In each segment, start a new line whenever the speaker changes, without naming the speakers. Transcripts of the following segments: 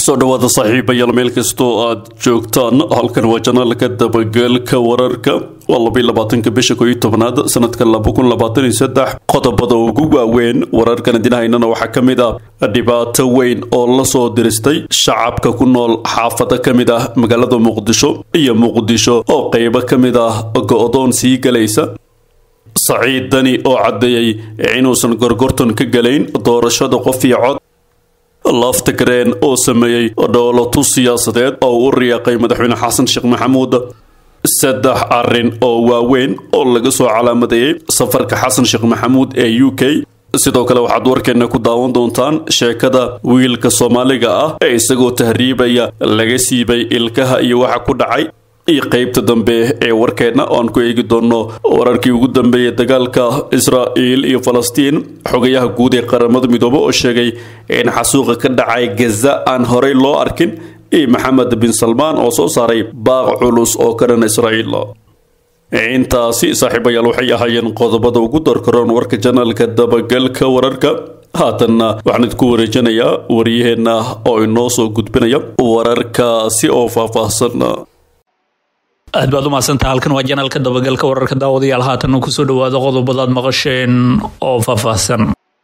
soo dhawaada saaxiibayaal meel kastoo aad joogtaan halkan waa janaalka dabagalka wararka waa labaiy labaatanka bisha koo iyo tobnaad sanadka laba kun labaatan iyo saddex qodobada ugu waaweyn wararkan idinhaynana waxaa ka mid ah dhibaato weyn oo lasoo diristay shacabka ku nool xaafada ka mid ah magaalada muqdisho iyo muqdisho oo qeybo ka mid ah go-doon sii galaysa saciid dani oo caddeeyey inuusan gorgortan ka galayn doorashada qof iyo cod laftagreen oo sameeyey dhowlato siyaasadeed oo u riyaaqay madaxweyne xasan sheekh maxamuud saddex arin oo waaweyn oo laga soo calaamadeeyey safarka xasan sheekh maxamuud ee u k sidoo kale waxaad warkeena ku daawan doontaan sheekada wiilka soomaaliga ah ee isagoo tahriibaya laga siibay ilkaha iyo waxa ku dhacay iyo qeybta dambe ee warkeenna oo aan ku eegi doonno wararkii ugu dambeeyay dagaalka israa'iil iyo falastiin xogayaha guud ee qaramada midoobe oo sheegay in xasuuqa ka dhacay gaza aan horey loo arkin iyo maxamed bin salmaan oo soo saaray baaq culus oo ka dhan israa'iil intaasi saaxiibayaal waxay ahaayeen qodobada ugu darkaroon warka janaalka dabagalka wararka haatanna waxaan idinku wareejinayaa waryaheenna oo inoo soo gudbinaya wararkaasi oo faahfaahsan
aad baad u mahadsantaha halkan waa janaalka dabagalka wararka daawadayaal haatanna kusoo dhawaada qodobadaad maqasheen oo faahfaahsan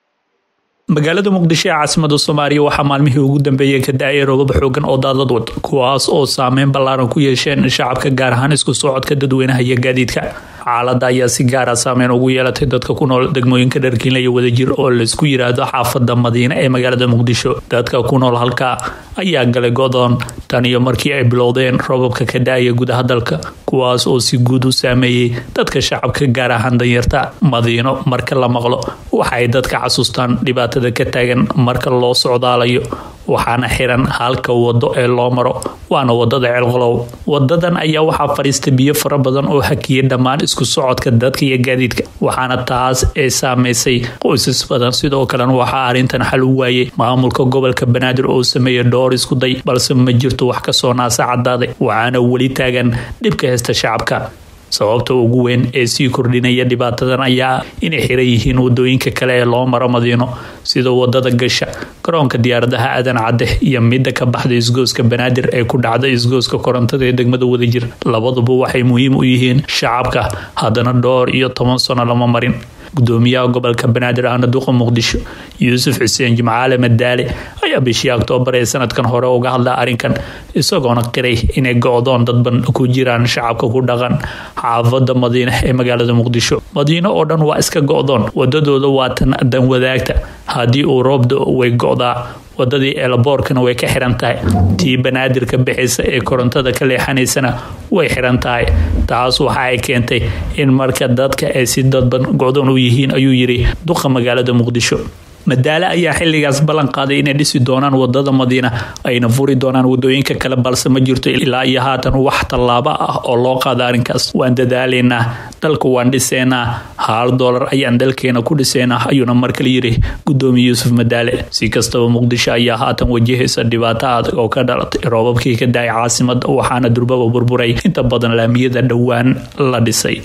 magaalada muqdisho ee caasimada soomaaliya waxaa maalmihii ugu dambeeyey ka da-ay roobab xoogan oo daadad wad kuwaas oo saameyn ballaaran ku yeesheen shacabka gaar ahaan isku socodka dadweynaha iyo gaadiidka xaaladda ayaa si gaara saameyn ugu yeelatay dadka ku nool degmooyinka dharkiinla iyo wadajir oo laysku yiraahdo xaafada madiine ee magaalada muqdisho dadka ku nool halka ayaa galay godoon tan iyo markii ay bilowdeen roobabka ka da-aya gudaha dalka kuwaas oo si guud u saameeyey dadka shacabka gaar ahaan danyarta madiino marka la maqlo waxaay dadka xasuustaan dhibaatada ka taagan marka loo socdaalayo waxaana xiran halka wado ee loo maro waana wadada ceelqolow wadadan ayaa waxaa fadhiista biyo fara badan oo hakiyay dhammaan isku socodka dadka iyo gaadiidka waxaana taas ee saameysay qoysas badan sidoo kalena waxaa arrintan xal u waayay maamulka gobolka banaadir oo sameeyay dhowr isku day balse ma jirto wax kasoo naasa cadaaday waxaana weli taagan dhibka heysta shacabka sababta ugu weyn ee sii kordhinaya dhibaatadan ayaa inay xiran yihiin wadooyinka kale ee loo maro madiino sida wadada gasha garoonka diyaaradaha aadan cadde iyo midda ka baxda isgooska banaadir ee ku dhacda isgooska korontada ee degmada wadajir labaduba waxay muhiim u yihiin shacabka haddana dhowr iyo toban sano lama marin gudoomiyaha gobolka banaadir ahna duqa muqdisho yuusuf xuseen jimcaale madaale ayaa bishii oktoobar ee sanadkan hore uga hadla arrinkan isagoona qiray inay go-doon dadban ku jiraan shacabka ku dhaqan xaafada madiine ee magaalada muqdisho madiino oo dhan waa iska go-doon wadadooda waa tan dan wadaagta haddii uu roobda way go-daa wadadii eelaboorkana way ka xiran tahay tii banaadirka bixisa ee korontada ka leexanaysana way xiran tahay taas waxa ay keentay in marka dadka ay si dadban go-doon u yihiin ayuu yiri duqa magaalada muqdisho madaale ayaa xilligaas ballan qaaday inay dhisi doonaan wadada madiina ayna furi doonaan wadooyinka kale balse ma jirto ilaa iyo haatan wax tallaabo ah oo loo qaada arrinkaas waan dadaalaynaa dalka waan dhiseynaa hal doolar ayaan dalkeena ku dhiseynaa ayuuna markale yiri gudoomiye yuusuf madaale si kastaba muqdisho ayaa haatan wajahaysa dhibaato adag oo ka dhalatay roobabkii ka da-ay caasimada waxaana durbaba burburay inta badan laamiyada dhowaan la dhisay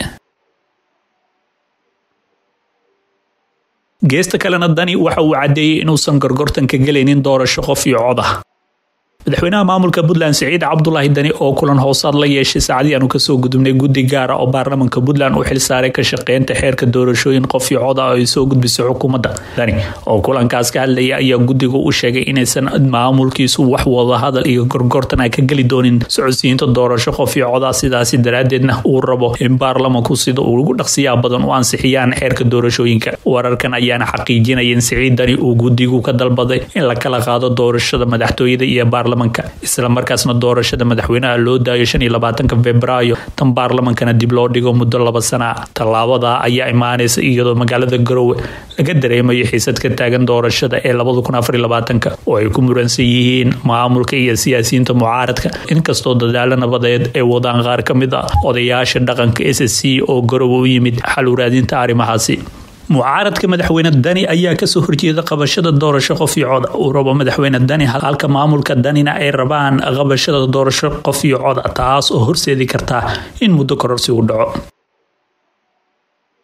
geesta kalena dani waxa uu caddeeyey inuusan gorgortan ka gelaynin doorasho qof iyo cod ah madaxweynaha maamulka puntland siciid cabdulaahi dani oo kulan hoosaad la yeeshay saacadii aanu kasoo gudubnay guddi gaara oo baarlamanka puntland u xilsaaray ka shaqeynta xeerka doorashooyin qof iyo cod ah oo ay soo gudbisay xukuumadda dani oo kulankaas ka hadlaya ayaa guddigu u sheegay inaysan maamulkiisu wax wadahadal iyo gorgortan ay ka geli doonin socodsiinta doorasho qof iyo cod ah sidaasi daraadeedna uu rabo in baarlamanku sida uu ugu dhaqsiyaa badan u ansixiyaan xeerka doorashooyinka wararkan ayaana xaqiijinaya in siciid dani uu guddigu ka dalbaday in la kala qaado doorashada madaxtooyada iyo isla markaasna doorashada madaxweynaha loo daayo shan iyo labaatanka februaayo tan baarlamankana dib loo dhigo muddo laba sana tallaabada ayaa imaanaysa iyadoo magaalada garowe laga dareemayo xiisad ka taagan doorashada ee labada kun afar iyo labaatanka oo ay ku muransan yihiin maamulka iyo siyaasiyiinta mucaaradka inkastoo dadaalo nabadeed ay wadaan qaar ka mid ah odayaasha dhaqanka s c oo garowe u yimid xal uraadinta arrimahaasi mucaaradka madaxweyne dani ayaa kasoo horjeeda qabashada doorasho qof iyo coda uu rabo madaxweyne dani halka maamulka danina ay rabaan qabashada doorasho qof iyo coda taas oo horseedi kartaa in muddo kororsi u dhaco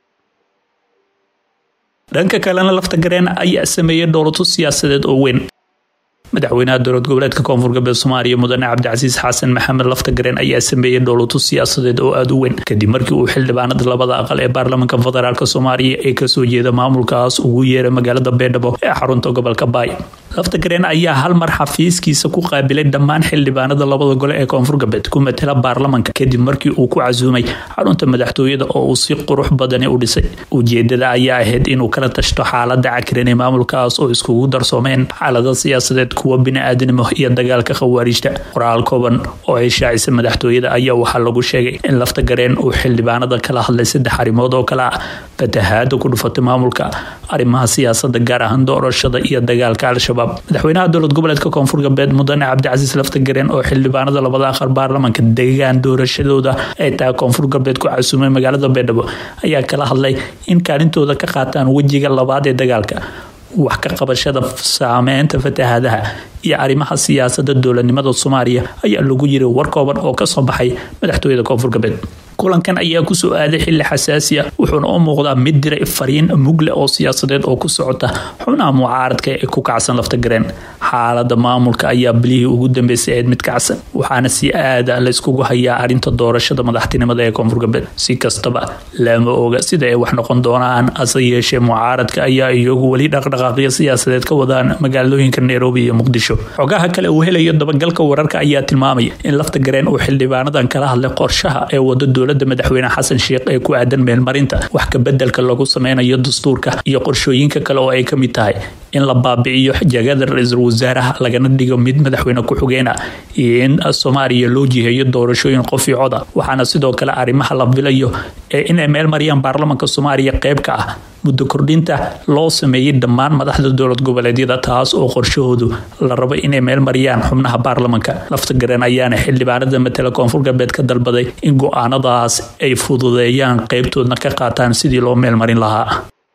dhanka kalena lafta gareen ayaa sameeyay dowlado siyaasadeed oo weyn madaxweynaha dowlad goboleedka koonfur galbeed soomaaliya mudane cabdicasiis xasan maxamed laftagareen ayaa sameeyey dhowlato siyaasadeed oo aada u weyn kadib markii uu xildhibaanada labada aqal ee baarlamaanka federaalk soomaaliya ee kasoo jeeda maamulkaas ugu yeeray magaalada beedhabo ee xarunta gobolka baay laftagareen ayaa hal mar xafiiskiisa ku qaabilay dhammaan xildhibaanada labada gole ee koonfur galbeed ku matela baarlamanka kadib markii uu ku casuumay xarunta madaxtooyada oo uu si qurux badani u dhisay ujeedada ayaa ahayd inuu kala tashto xaalada cakiran ee maamulkaas oo iskugu darsoomeen xaalada siyaasadeed kuwa bini-aadanimo iyo dagaalka khawaarijta qoraal kooban oo ay shaacisa madaxtooyada ayaa waxaa lagu sheegay in laftagareen uu xildhibaanada kala hadlay saddex arrimood oo kale ah fatahaada ku dhufatay maamulka arrimaha siyaasada gaar ahaan doorashada iyo dagaalka al-shabaab madaxweynaha dowlad goboleedka koonfur galbeed mudane cabdicasiis laftagareen oo xildhibaanada labada aqal baarlamanka deegaan doorashadooda ay tahay koonfur galbeed ku casuumay magaalada beedhabo ayaa kala hadlay in kaalintooda ka qaataan wejiga labaad ee dagaalka wax ka qabashada saameynta fatahaadaha iyo arrimaha siyaasada dowladnimada soomaaliya ayaa lagu yiri war kooban oo kasoo baxay madaxtooyada koonfur galbeed kulankan ayaa kusoo aaday xili xasaasi a wuxuuna u muuqdaa mid diray fariin mugle oo siyaasadeed oo ku socota xubnaha mucaaradka ee ku kacsan laftagareen xaalada maamulka ayaa bilihii ugu dambeysay ahayd mid kacsan waxaana si aada layskugu hayaa arinta doorashada madaxtinimada ee koonfur galbeed si kastaba lama oga sida ay wax noqon doonaan ase yeeshee mucaaradka ayaa iyagu weli dhaqdhaqaaqyo siyaasadeed ka wadaan magaalooyinka nairobi iyo muqdisho xogaha kale uu helayo dabagalka wararka ayaa tilmaamaya in laftagareen uu xildhibaanadan kala hadlay qorshaha ee wada dowlada madaxweyne xasan sheekh ee ku aadan meelmarinta wax kabedelka lagu sameynayo dastuurka iyo qorshooyinka kale oo ay ka mid tahay in la baabi'iyo jagada ra-iisul wasaaraha lagana dhigo mid madaxweyne ku-xigeen ah iyo in soomaaliya loo jiheeyo doorashooyin qof iyo coda waxaana sidoo kale arrimaha la filayo ee inay meel mariyaan baarlamanka soomaaliya qayb ka ah muddo kordhinta loo sameeyey dhammaan madaxda dowlad goboleedyada taas oo qorshahoodu la rabo inay meel mariyaan xubnaha baarlamanka laftagareen ayaana xildhibaanada matala koonfur galbeed ka dalbaday in go-aanadaas ay fududeeyaan qeybtoodna ka qaataan sidii loo meel marin lahaa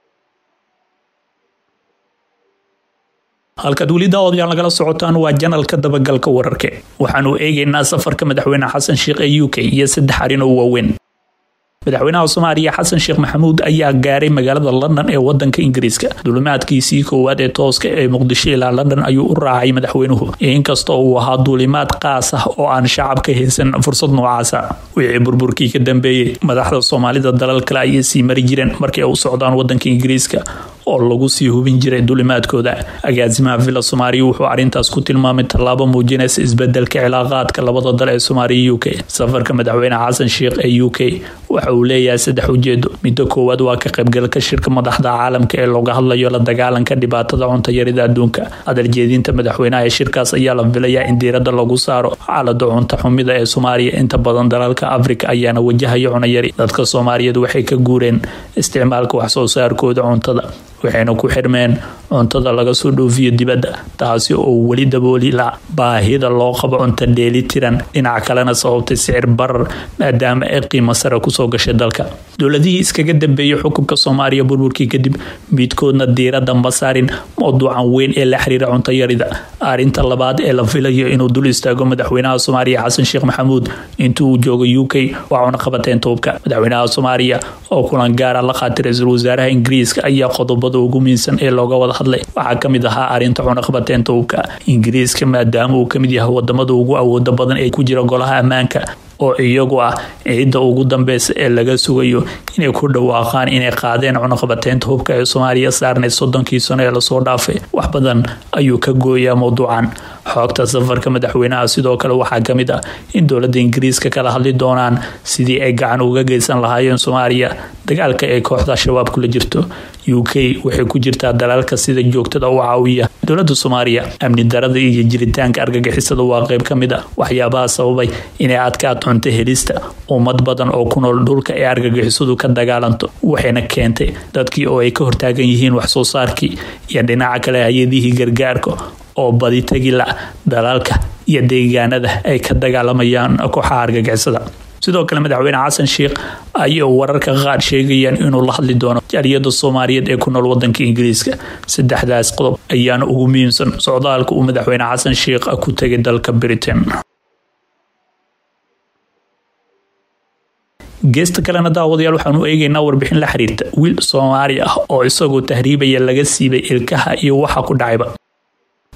halkaad weli daawadayaal nagala socotaan waa janalka dabagalka wararke waxaanu eegaynaa safarka madaxweyne xasan sheekh ee u k iyo saddex arrin oo waaweyn madaxweynaha soomaaliya xasan sheekh maxamuud ayaa gaaray magaalada london ee wadanka ingiriiska duulimaadkiisii koowaad ee tooska ee muqdisho ilaa london ayuu u raacay madaxweynuhu inkastoo uu ahaa duulimaad qaas ah oo aan shacabka haysan fursad noocaasa wixii burburkii ka dambeeyey madaxda soomaalida dalal kale ayay sii mari jireen markii ay u socdaan wadanka ingiriiska oo lagu sii hubin jiray duulimaadkooda agaasimaha villa soomaaliya wuxuu arrintaas ku tilmaamay tallaabo muujinaysa isbedelka cilaaqaadka labada dal ee soomaaliya u k safarka madaxweyne xasan sheekh ee u k waxa uu leeyahay saddex ujeedo midda koowaad waa ka qaybgalka shirka madaxda caalamka ee looga hadlayo la dagaalanka dhibaatada cuntayarida adduunka hadaljeedinta madaxweynaha ee shirkaas ayaa la filayaa in diirada lagu saaro xaalada cunta xumida ee soomaaliya inta badan dalalka afrika ayaana wajahaya cunayari dadka soomaaliyeed waxay ka guureen isticmaalka waxsoo saarkooda cuntada waxayna ku xirmeen cuntada laga soo dhoofiyo dibadda taasi oo weli dabooli la baahida loo qabo cunto dheeli tiran dhinac kalena sababtay sicir barar maadaama ay qiimo sare kusoo gashay dalka dowladihii iskaga dambeeyay xukunka soomaaliya burburkii kadib midkoodna diirada ma saarin mowduucan weyn ee la xiriira cuntayarida arrinta labaad ee la filayo inuu dul istaago madaxweynaha soomaaliya xasan sheekh maxamuud intii uu joogo u k waa cunaqabateen toobka madaxweynaha soomaaliya oo kulan gaara la qaatay ra-iisul wasaaraha ingiriiska ayaa qodobada ugu miinsan ee looga wada hadlay waxaa kamid ahaa arrinta cunaqabateen toobka ingiriiska maadaama uu kamid yahay wadamada ugu awooda badan ee ku jira golaha ammaanka oo iyagu ah ciidda ugu dambeysa ee laga sugayo inay ku dhawaaqaan inay qaadeen cunaqabateynta hubka ee soomaaliya saarneyd soddonkii sano ee lasoo dhaafay wax badan ayuu ka gooyaa mowduucan xoogta safarka madaxweynaha sidoo kale waxaa kamid ah in dowlada ingiriiska kala hadli doonaan sidii ay gacan uga geysan lahaayeen soomaaliya dagaalka ee kooxda shabaab kula jirto u k waxay ku jirtaa dalaalka sida joogtada u caawiya dowlada soomaaliya amni darada iyo jiritaanka argagixisada waa qeyb ka mid a waxyaabaha sababay inay adkaad cunto helista ummad badan oo ku nool dhulka ee argagixisadu ka dagaalanto waxayna keentay dadkii oo ay ka hortaagan yihiin waxsoo saarkii iyo dhinaca kale hay-adihii gargaarka oo badi tagila dalaalka iyo deegaanada ay ka dagaalamayaan kooxaha argagixisada sidoo kale madaxweyne xasan sheekh ayay wararka qaar sheegayaan inuu la hadli doono jaaliyada soomaaliyeed ee ku nool wadanka ingiriiska saddexdaas qodob ayaana ugu muhiimsan socdaalka uu madaxweyne xasan sheekh ku tegay dalka britain geesta kalena daawadayaal waxaanu eegaynaa warbixin la xiriirta wiil soomaali ah oo isagoo tahriibaya laga siibay ilkaha iyo waxa ku dhacayba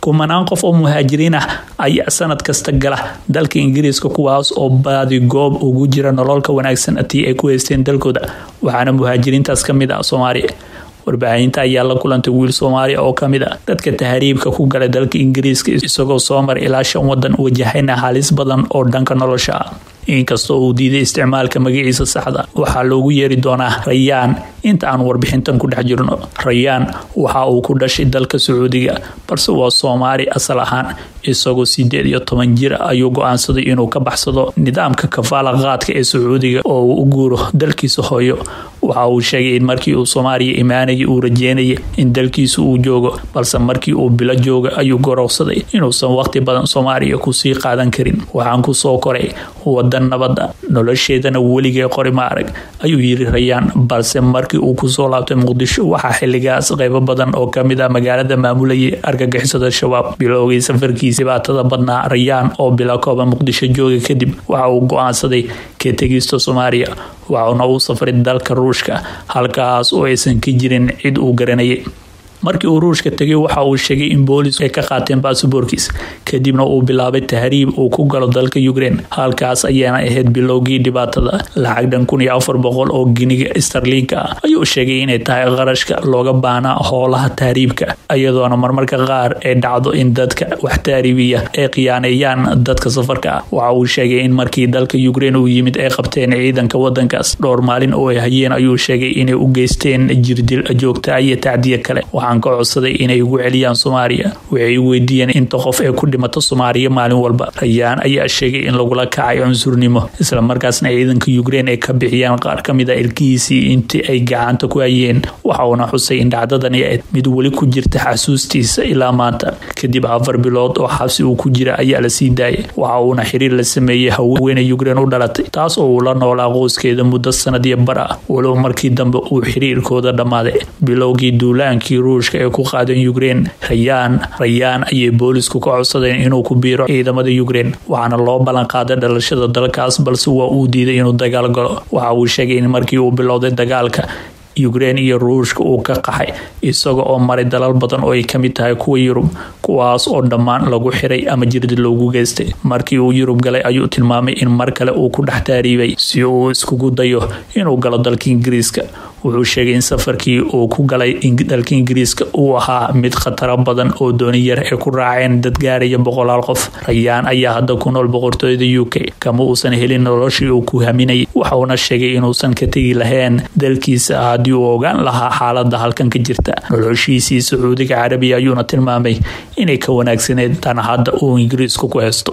kumanaan qof oo muhaajiriin ah ayaa sanad kasta gala dalka ingiriiska kuwaas oo baadi goob ugu jira nololka wanaagsan tii ay ku haysteen dalkooda waxaana muhaajiriintaas ka mid ah soomaaliya warbaahinta ayaa la kulantay wiil soomaaliya oo kamid a dadka tahriibka ku galay dalka ingiriiska isagoo soo mar ilaa shan wadan wajahayna halis badan oo dhanka nolosha ah inkastoo uu diiday isticmaalka magaciisa saxda waxaa loogu yeeri doonaa rayaan inta aan warbixintan ku dhex jirno rayaan waxa uu ku dhashay dalka sacuudiga balse waa soomaali asal ahaan isagoo sideed iyo toban jir ayuu go-aansaday inuu ka baxsado nidaamka kafaala qaadka ee sacuudiga oo uu u guuro dalkiisa hooyo waxa uu sheegay in markii uu soomaaliya imaanayay uu rajeynayay in dalkiisa uu joogo balse markii uu bilo jooga ayuu gorowsaday inuusan waqti badan soomaaliya kusii qaadan karin waxaan kusoo koray wadan nabada nolosheedana weligee qori ma arag ayuu yiri rayaan balse markii uu kusoo laabtay muqdisho waxaa xiligaas qeybo badan oo kamid ah magaalada maamulayay argagixisada shabaab bilowgay safarkiisa dhibaatada badnaa rayaan oo bila kooban muqdisho jooga kadib waxa uu go-aansaday ka tegista soomaaliya waxauna uu safray dalka ruushka halkaas oo aysan ka jirin cid uu garanayay markii uu ruushka tegay waxa uu sheegay in boolis ay ka qaateen baasaboorkiis kadibna uu bilaabay tahriib uu ku galo dalka ukrein halkaas ayaana ahayd bilowgii dhibaatada lacag dhan kun iyo afar boqol oo giniga starliinka ah ayuu sheegay inay tahay qarashka looga baanaa howlaha tahriibka iyadoona marmarka qaar ay dhacdo in dadka wax tahriibiya ay khiyaaneeyaan dadka safarka ah waxa uu sheegay in markii dalka ukrein uu yimid ay qabteen ciidanka wadankaas dhowr maalin oo ay hayeen ayuu sheegay inay u geysteen jirdil joogta iyo tacdiya kale ka codsaday inay ugu celiyaan soomaaliya waxay weydiiyeen inta qof ee ku dhimata soomaaliya maalin walba rayaan ayaa sheegay in lagula kacay cunsurnimo islamarkaasna ciidanka ukrein ay ka bixiyaan qaar kamid a ilkihiisii intii ay gacanta ku hayeen waxa uuna xusay in dhacdadani ayd mid weli ku jirta xasuustiisa ilaa maanta kadib afar bilood oo xabsi uu ku jira ayaa la sii daayay waxa uuna xiriir la sameeyey haweeney ukrein u dhalatay taas oo uu la noolaa qoyskeeda muddo sanadiyo bar ah walow markii dambe uu xiriirkooda dhammaaday bilowgii duulaankii ruushka ee ku qaadeen ukrein rayaan rayaan ayay boolisku ka codsadeen inuu ku biiro ciidamada ukrein waxaana loo ballan qaaday dhalashada dalkaas balse waa uu diiday inuu dagaal galo waxa uu sheegay in markii uu bilowday dagaalka ukrein iyo ruushka uu ka qaxay isaga oo maray dalal badan oo ay kamid tahay kuwa yurub kuwaas oo dhammaan lagu xiray ama jirdi loogu geystay markii uu yurub galay ayuu tilmaamay in mar kale uu ku dhex taariibay si uu iskugu dayo inuu galo dalka ingiriiska wuxuu sheegay in safarkii uu ku galay dalka ingiriiska uu ahaa mid khataro badan oo dooni yar ay ku raaceen dad gaaraya boqolaal qof rayaan ayaa hadda ku nool boqortooyada u k kama uusan helin noloshii uu ku haminayay waxauna sheegay inuusan ka tegi lahayn dalkiisa haddii uu ogaan lahaa xaalada halkan ka jirta noloshiisii sacuudiga carabiya ayuuna tilmaamay inay ka wanaagsaneed tan hadda uu ingiriisku ku haysto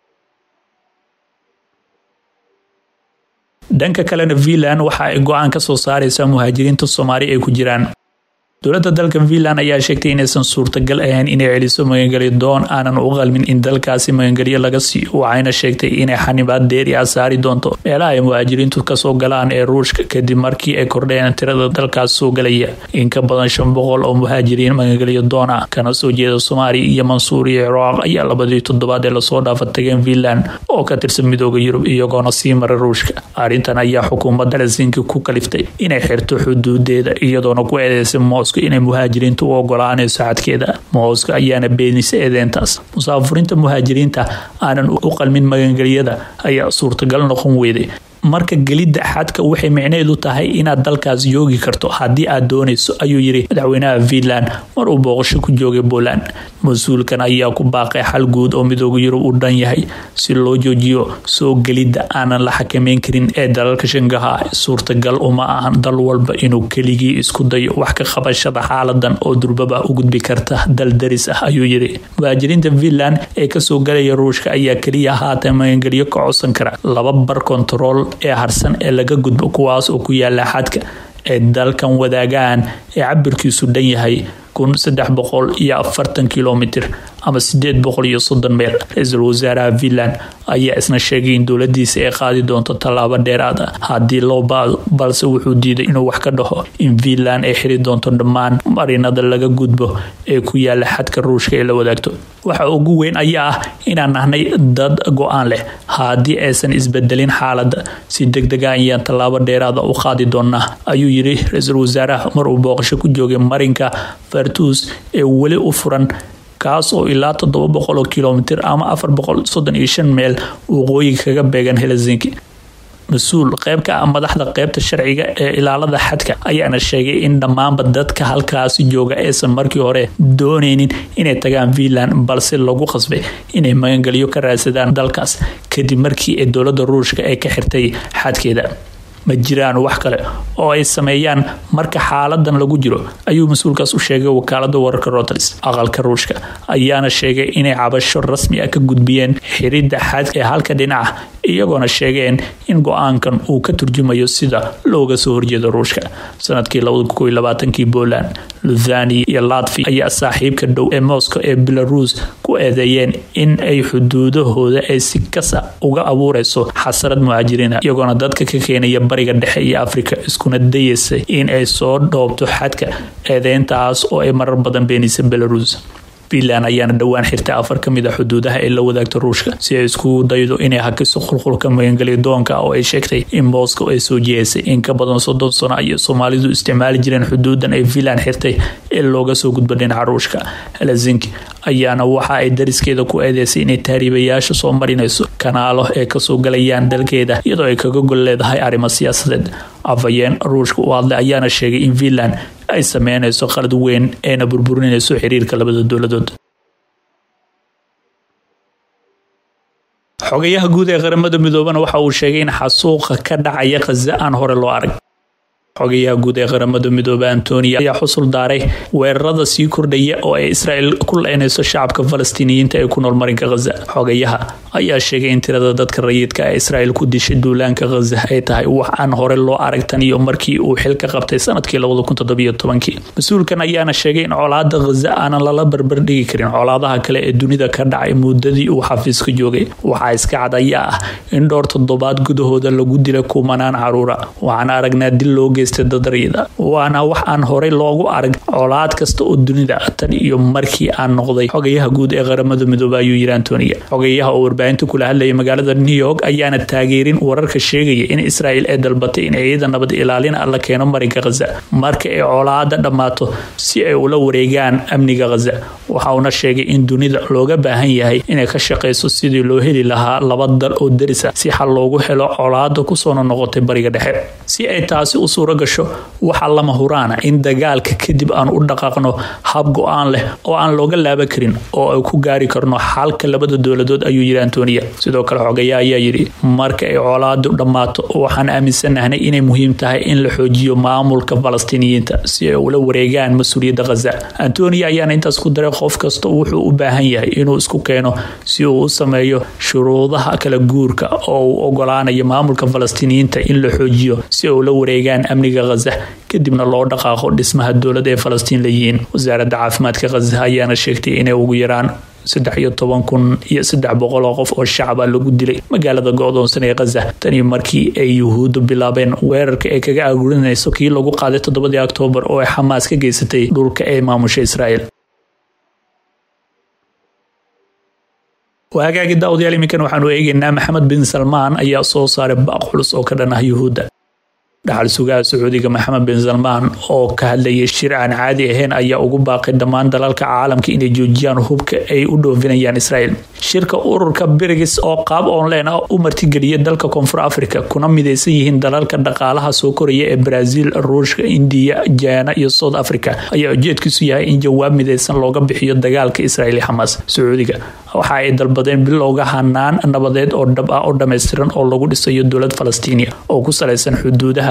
dhanka kalena finland waxa ay go-aan ka soo saaraysaa muhaajiriinta soomaali ay ku jiraan dowladda dalka finland ayaa sheegtay inaysan suurtagal ahayn inay celiso magangelyo doon aanan u qalmin in dalkaasi magangelyo laga siiyo waxayna sheegtay inay xanibaad deeri ah saari doonto meelaha ay muhaajiriintu kasoo galaan ee ruushka kadib markii ay kordheen tirada dalkaas soo galaya in ka badan shan boqol oo muhaajiriin magangelyo doon ah kana soo jeeda soomaaliya iyo mansuur iyo ciraaq ayaa labadii toddobaad ee lasoo dhaafa tageen finland oo ka tirsan midooda yurub iyagoona sii mara ruushka arrintan ayaa xukuumadda helsinki ku kaliftay inay xirto xuduudeeda iyadoona ku eedeysay inay muhaajiriinta u ogolaanayso xadkeeda mooska ayaana beenisa eedeentaas musaafuriinta muhaajiriinta aanan u qalmin magangelyada ayaa suurtagal noqon weyday marka gelidda xadka waxay micneedu tahay inaad dalkaas joogi karto haddii aad doonayso ayuu yiri madaxweynaha finland mar uu booqasho ku joogay poland mas-uulkan ayaa ku baaqay xal guud oo midooda yurub u dhan yahay si loo joojiyo soo gelidda aanan la xakameyn karin ee dalalka shangaha suurtagal uma ahan dal walba inuu keligii isku dayo wax ka qabashada xaaladan oo durbaba u gudbi karta dal daris ah ayuu yiri muhaajiriinta finland ee kasoo galaya ruushka ayaa keliya haatan magangelyo ka codsan kara laba bar kontarool ee harsan ee laga gudbo kuwaas oo ku yaala xadka ee dalkan wadaagaan ee cabirkiisu dhan yahay kun saddex boqol iyo afartan kilomitir ama sideed boqol iyo soddon meel ra-iisul wasaaraha finland ayaa isna sheegay in dowladiisa ay qaadi doonto tallaabo dheeraad ah haddii loo baado balse wuxuu diiday inuu wax ka dhaho in finland ay xiri doonto dhammaan marinada laga gudbo ee ku yaala xadka ruushka ee la wadaagto waxa ugu weyn ayaa ah inaan nahnay dad go-aan leh haddii aysan isbedelin xaaladda si degdega ayaan tallaabo dheeraada u qaadi doonaa ayuu yiri ra-iisul wasaaraha mar uu booqasho ku joogay marinka fartuus ee weli u furan kaas oo ilaa toddoba boqol oo kilomitir ama afar boqol soddon iyo shan meel waqooyiga kaga beegan helsinki mas-uul qayb ka ah madaxda qeybta sharciga ee ilaalada xadka ayaana sheegay in dhammaanba dadka halkaasi jooga aysan markii hore dooneynin inay tagaan finland balse lagu qasbay inay magangelyo ka raadsadaan dalkaas kadib markii ay dowlada ruushka ay ka xirtay xadkeeda ma jiraan wax kale oo ay sameeyaan marka xaaladan lagu jiro ayuu mas-uulkaas u sheegay wakaalada wararka roters aqalka ruushka ayaana sheegay inay cabasho rasmi ah ka gudbiyeen xiridda xadka ee halka dhinaca iyagoona sheegeen in go-aankan uu ka turjumayo sida looga soo horjeedo ruushka sanadkii kii poland luthania iyo latvi ayaa saaxiibka dhow ee moscow ee belarus ku eedeeyeen in ay xuduudahooda ay si kasa uga abuureyso xasarad muhaajiriina iyagoona dadka ka keenaya bariga dhexe iyo afrika iskuna dayeysay in ay soo dhoobto xadka eedeyntaas oo ay marar badan beenisa belarus finland ayaana dhowaan xirtay afar ka mid a xuduudaha ee la wadaagta ruushka si ay iskugu daydo inay hakiso qulqulka magangelya doonka oo ay sheegtay in moscow ay soo jiheysay in ka badan soddon sano ayay soomaalidu isticmaali jireen xuduudan ay finland xirtay ee looga soo gudbo dhinaca ruushka helsinki ayaana waxa ay dariskeeda ku eedeysay inay tahriibayaasha soo marinayso kanaalo ee kasoo galayaan dalkeeda iyadoo ay kaga gol leedahay arrimo siyaasadeed afhayeen ruushka u hadlay ayaana sheegay in finland ay sameynayso qalad weyn eena burburinayso xiriirka labada dowladood xogayaha guud ee qaramada midoobana waxa uu sheegay in xasuuqa ka dhacaya khaza aan hore loo arag xogayaha guud ee qaramada midoobe antonia ayaa xusul daaray weerarada sii kordhaya oo ay israel ku leynayso shacabka falastiiniyiinta ee ku nool marinka khaza xogayaha ayaa sheegay in tirada dadka rayidka ee israel ku dishay duulaanka khaza ay tahay wax aan hore loo arag tan iyo markii uu xil ka qabtay sanadkii mas-uulkan ayaana sheegay in colaada khaza aanan lala barbardhigi karin colaadaha kale ee dunida ka dhacay muddadii uu xafiiska joogay waxaa iska cad ayaa ah in dhowr toddobaad gudahooda lagu dilay kumanaan caruura waxaan aragnaa dil loo geystay dadariyada waana wax aan horey loogu arag colaad kasta oo dunida tan iyo markii aan noqday xogayaha guud ee qaramada midoobe ayuu yiri antonia xogayaha oo warbaahinta kula hadlaya magaalada new york ayaana taageerin wararka sheegaya in israel ay dalbatay in ciida nabad ilaalin la keeno marinka khaza marka ay colaada dhammaato si ay ula wareegaan amniga khaza waxa uuna sheegay in dunida looga baahan yahay inay ka shaqayso sidii loo heli lahaa laba dal oo daris ah si xal loogu helo colaada kusoona noqotay bariga dhexe si ay taasi u suura gasho waxaa lama huraana in dagaalka kadib aan u dhaqaaqno hab go-aan leh oo aan looga laaban karin oo ay ku gaari karno xalka labada dowladood ayuu yiri antonia sidoo kale xogayaa ayaa yidhi marka ay colaadu dhammaato waxaan aaminsanahnay inay muhiim tahay in la xoojiyo maamulka falastiiniyiinta si ay ula wareegaan mas-uuliyadda khaza antonia ayaana intaas ku daray qof kasta wuxuu u baahan yahay inuu isku keeno si uu u sameeyo shuruudaha kala guurka oo uu ogolaanayo maamulka falastiiniyiinta in la xoojiyo si ay ula wareegaan amniga khaza kadibna loo dhaqaaqo dhismaha dowladda ee falastiin leeyihiin wasaaradda caafimaadka khaza ayaana sheegtay inay ugu yaraan saddex iyo toban kun iyo saddex boqol oo qof oo shacaba lagu dilay magaalada go-doonsan ee khaza tani markii ay yuhuuddu bilaabeen weerarka ay kaga agurinayso kii lagu qaaday toddobadii oktoobar oo ay xamaas ka geysatay dhulka ee maamusha israel hagaagi daawadayaal iminkan waxaanu eegaynaa maxamed bin salmaan ayaa soo saaray baaq culus oo ka dhan ah yuhuudda dhaxal sugaha sacuudiga maxamed bin salmaan oo ka hadlayay shir aan caadi ahayn ayaa ugu baaqay dhammaan dalalka caalamka inay joojiyaan hubka ay u dhoofinayaan israel shirka ururka birigis oo qaab online ah u martigeliya dalka koonfur africa kuna midaysan yihiin dalalka dhaqaalaha soo koraya ee brazil ruushka indiya jaana iyo south africa ayaa ujeedkiisu yahay in jawaab midaysan looga bixiyo dagaalka israel iyo xamaas sacuudiga waxa ay dalbadeen bilowga hanaan nabadeed oo dhab ah oo dhammaystiran oo lagu dhisayo dowlad falastiiniya oo ku salaysan xuduudaha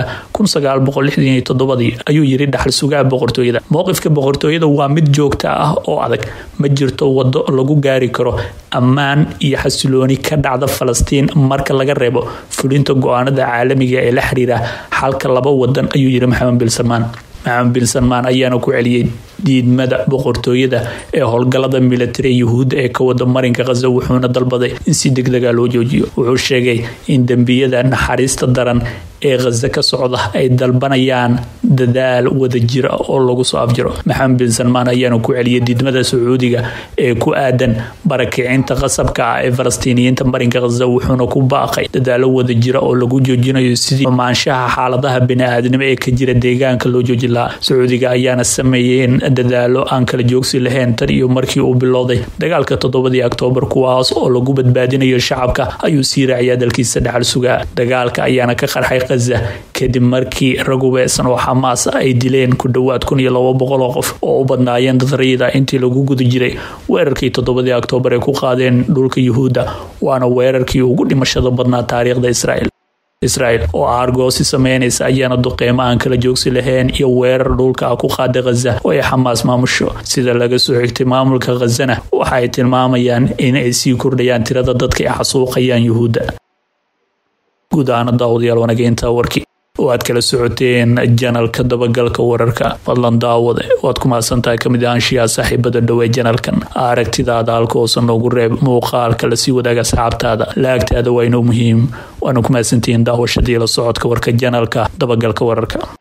ayuu yiri dhaxal sugaha boqortooyada mowqifka boqortooyada waa mid joogta ah oo adag ma jirto wado lagu gaari karo ammaan iyo xasilooni ka dhacda falastiin marka laga reebo fulinta go-aanada caalamiga ee la xiriira xalka laba wadan ayuu yiri maxamed bin salmaan maxamed bin salmaan ayaana ku celiyey diidmada boqortooyada ee howlgalada militari yuhuudda ee ka wada marinka khaza wuxuuna dalbaday in si degdega loo joojiyo wuxuu sheegay in dembiyada naxariista daran ee khaza ka socda ay dalbanayaan dadaal wadajira oo lagu soo afjiro maxamed bin salmaan ayaana ku celiyay diidmada sacuudiga ee ku aadan barakicinta qasabka ah ee falastiiniyiinta marinka khaza wuxuuna ku baaqay dadaalo wadajira oo lagu joojinayo sidii amaanshaha xaaladaha bini-aadnimo ee ka jira deegaanka loo joojin lahaa sacuudiga ayaana sameeyeen dadaalo aan kala joogsi lahayn tan iyo markii uu bilowday dagaalka toddobadii oktoobar kuwaas oo lagu badbaadinayo shacabka ayuu sii raaciyaa dalkiisa dhaxal sugaa dagaalka ayaana ka qarxay khaza kadib markii rag ubeesan oo xamaas ay dileen ku dhowaad kun iyo labo boqol oo qof oo u badnaayeen dad rayida intii lagu guda jiray weerarkii toddobadii oktoobar ay ku qaadeen dhulka yuhuudda waana weerarkii ugu dhimashada badnaa taariikhda israel israel oo aargoosi sameynaysa ayaana duqeymo aan kala joogsi lahayn iyo weerar dhulka ku qaaday khaza oo ay xamaas maamusho sida laga soo xigtay maamulka khazana waxa ay tilmaamayaan in ay sii kordhayaan tirada dadka ay xasuuqayaan yuhuudda guud ahaana daawadayaal wanageynta warkii oo aad kala socoteen janalka dabagalka wararka fadlan daawade waad ku mahadsantahay kamid ahaanshiyaa saaxiibada dhowe janalkan aragtidaada halka hoose noogu reeb muuqaalka lasii wadaaga asxaabtaada laagtaada waa inoo muhiim waana ku mahadsantihiin daawashadii la socodka warka janalka dabagalka wararka